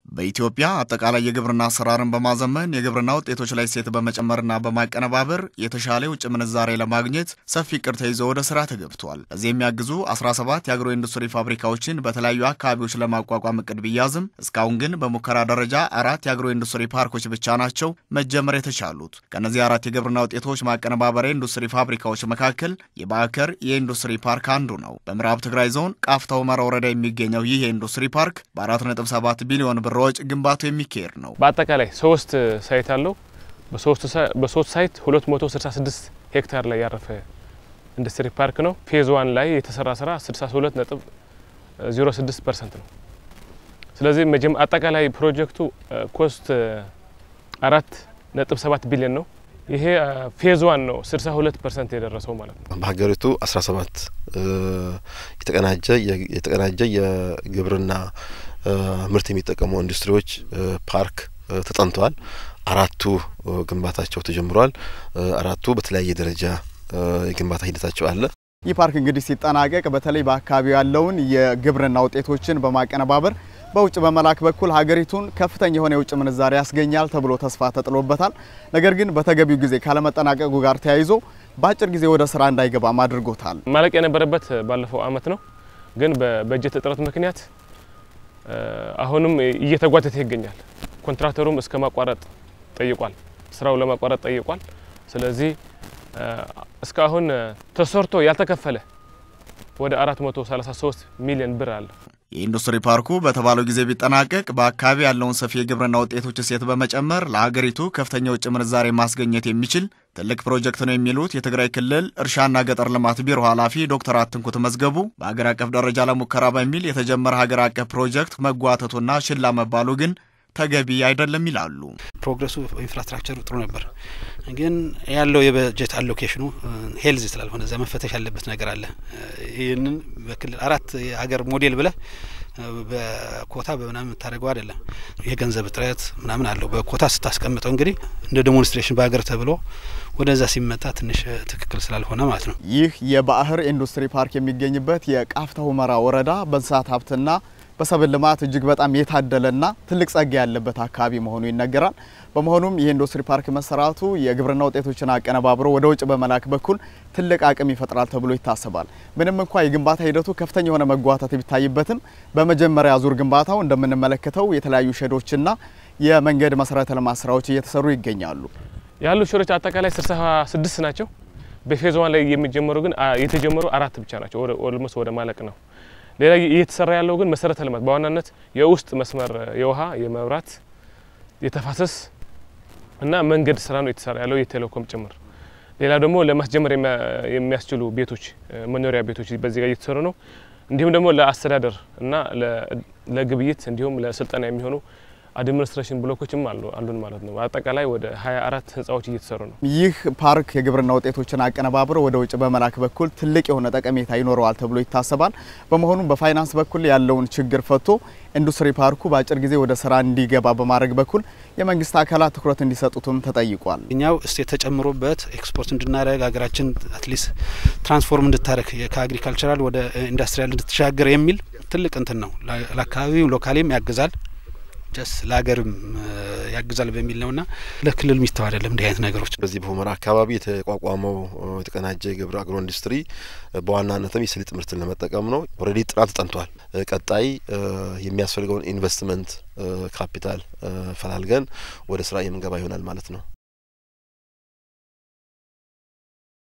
በኢትዮጵያ አጠቃላይ የግብርና አሰራርን በማዘመን የግብርና ውጤቶች ላይ እሴት በመጨመርና በማቀነባበር የተሻለ የውጭ ምንዛሬ ለማግኘት ሰፊ እቅድ ተይዞ ወደ ስራ ተገብቷል። ለዚህ የሚያግዙ 17 የአግሮ ኢንዱስትሪ ፋብሪካዎችን በተለያዩ አካባቢዎች ለማቋቋም እቅድ ቢያዝም እስካሁን ግን በሙከራ ደረጃ አራት የአግሮ ኢንዱስትሪ ፓርኮች ብቻ ናቸው መጀመር የተቻሉት። ከእነዚህ አራት የግብርና ውጤቶች ማቀነባበሪያ ኢንዱስትሪ ፋብሪካዎች መካከል የባዕከር የኢንዱስትሪ ፓርክ አንዱ ነው። በምዕራብ ትግራይ ዞን ቃፍታ ሁመራ ወረዳ የሚገኘው ይህ የኢንዱስትሪ ፓርክ በ4.7 ቢሊዮን ብር ወጪ ግንባታው የሚካሄድ ነው። በአጠቃላይ ሶስት ሳይት አለው። በሶስት ሳይት 266 ሄክታር ላይ ያረፈ ኢንዱስትሪ ፓርክ ነው። ፌዝ ዋን ላይ የተሰራ ስራ 62.06 ፐርሰንት ነው። ስለዚህ አጠቃላይ ፕሮጀክቱ ኮስት አራት ነጥብ ሰባት ቢሊዮን ነው። ይሄ ፌዝ ዋን ነው 62 ፐርሰንት የደረሰው ማለት ነው። በሀገሪቱ 17 የተቀናጀ የተቀናጀ የግብርና ምርት የሚጠቀሙ ኢንዱስትሪዎች ፓርክ ተጠንተዋል። አራቱ ግንባታቸው ተጀምሯል። አራቱ በተለያየ ደረጃ የግንባታ ሂደታቸው አለ። ይህ ፓርክ እንግዲህ ሲጠናቀቅ በተለይ በአካባቢው ያለውን የግብርና ውጤቶችን በማቀነባበር በውጭ በመላክ በኩል ሀገሪቱን ከፍተኛ የሆነ የውጭ ምንዛሪ ያስገኛል ተብሎ ተስፋ ተጥሎበታል። ነገር ግን በተገቢው ጊዜ ካለመጠናቀቁ ጋር ተያይዞ በአጭር ጊዜ ወደ ስራ እንዳይገባም አድርጎታል። ማለቅ የነበረበት ባለፈው አመት ነው፣ ግን በበጀት እጥረት ምክንያት አሁንም እየተጓተተ ይገኛል። ኮንትራክተሩም እስከ ማቋረጥ ጠይቋል፣ ስራው ለማቋረጥ ጠይቋል። ስለዚህ እስካሁን ተሰርቶ ያልተከፈለ ወደ 433 ሚሊዮን ብር አለ። የኢንዱስትሪ ፓርኩ በተባለው ጊዜ ቢጠናቀቅ በአካባቢ ያለውን ሰፊ የግብርና ውጤቶች እሴት በመጨመር ለሀገሪቱ ከፍተኛ የውጭ ምንዛሬ ማስገኘት የሚችል ትልቅ ፕሮጀክት ነው የሚሉት የትግራይ ክልል እርሻና ገጠር ልማት ቢሮ ኃላፊ ዶክተር አትንኩት መዝገቡ በሀገር አቀፍ ደረጃ ለሙከራ በሚል የተጀመረ ሀገር አቀፍ ፕሮጀክት መጓተቱና ችላ መባሉ ግን ተገቢ አይደለም ይላሉ። ፕሮግረሱ ኢንፍራስትራክቸሩ ጥሩ ነበር፣ ግን ያለው የበጀት አሎኬሽኑ ሄልዝ ስላልሆነ እዛ መፈተሽ ያለበት ነገር አለ። ይህንን በክልል አራት የሀገር ሞዴል ብለህ በኮታ በምናምን የምታደርገው አይደለም። የገንዘብ እጥረት ምናምን አለው። በኮታ ስታስቀምጠው እንግዲህ እንደ ዴሞንስትሬሽን በሀገር ተብሎ ወደዛ ሲመጣ ትንሽ ትክክል ስላልሆነ ማለት ነው። ይህ የባዕከር ኢንዱስትሪ ፓርክ የሚገኝበት የቃፍታ ሁመራ ወረዳ በእንስሳት ሀብትና በሰብል ልማት እጅግ በጣም የታደለና ትልቅ ጸጋ ያለበት አካባቢ መሆኑ ይነገራል። በመሆኑም ይህ ኢንዱስትሪ ፓርክ መሰራቱ የግብርና ውጤቶችን አቀነባብሮ ወደ ውጭ በመላክ በኩል ትልቅ አቅም ይፈጥራል ተብሎ ይታሰባል። ምንም እንኳ የግንባታ ሂደቱ ከፍተኛ የሆነ መጓተት ቢታይበትም በመጀመሪያ ዙር ግንባታው እንደምንመለከተው የተለያዩ ሼዶችና የመንገድ መሰረተ ልማት ስራዎች እየተሰሩ ይገኛሉ። ያሉ ሼዶች አጠቃላይ 66 ናቸው። በፌዝ ዋን ላይ የሚጀመሩ ግን የተጀመሩ አራት ብቻ ናቸው። ኦልሞስት ወደ ማለቅ ነው። ሌላ እየተሰራ ያለው ግን መሰረተ ልማት በዋናነት የውስጥ መስመር የውሃ፣ የመብራት፣ የተፋሰስ እና መንገድ ስራ ነው የተሰራ ያለው የቴሌኮም ጭምር። ሌላ ደግሞ ለማስጀመር የሚያስችሉ ቤቶች፣ መኖሪያ ቤቶች በዚህ ጋር እየተሰሩ ነው። እንዲሁም ደግሞ ለአስተዳደር እና ለግብይት እንዲሁም ለስልጠና የሚሆኑ አድሚኒስትሬሽን ብሎኮችም አሉን ማለት ነው። አጠቃላይ ወደ 24 ህንፃዎች እየተሰሩ ነው። ይህ ፓርክ የግብርና ውጤቶችን አቀነባብሮ ወደ ውጭ በመላክ በኩል ትልቅ የሆነ ጠቀሜታ ይኖረዋል ተብሎ ይታሰባል። በመሆኑም በፋይናንስ በኩል ያለውን ችግር ፈቶ ኢንዱስትሪ ፓርኩ በአጭር ጊዜ ወደ ስራ እንዲገባ በማድረግ በኩል የመንግስት አካላት ትኩረት እንዲሰጡትም ተጠይቋል። እኛው እስቴት ተጨምሮበት ኤክስፖርት እንድናደረግ ሀገራችን አትሊስት ትራንስፎርም እንድታረግ ከአግሪካልቸራል ወደ ኢንዱስትሪያል እንድትሻገር የሚል ትልቅ እንትን ነው። ለአካባቢው ሎካሊም ያግዛል ጀስ ለሀገርም ያግዛል በሚል ነውና ለክልል የሚስተው አይደለም እንዲህ አይነት ነገሮች። በዚህ በሁመራ አካባቢ የተቋቋመው የተቀናጀ የግብር አግሮ ኢንዱስትሪ በዋናነትም የሰሊጥ ምርትን ለመጠቀም ነው። ኦልሬዲ ጥናት ተጠንቷል። ቀጣይ የሚያስፈልገውን ኢንቨስትመንት ካፒታል ፈላልገን ወደ ስራ የምንገባ ይሆናል ማለት ነው።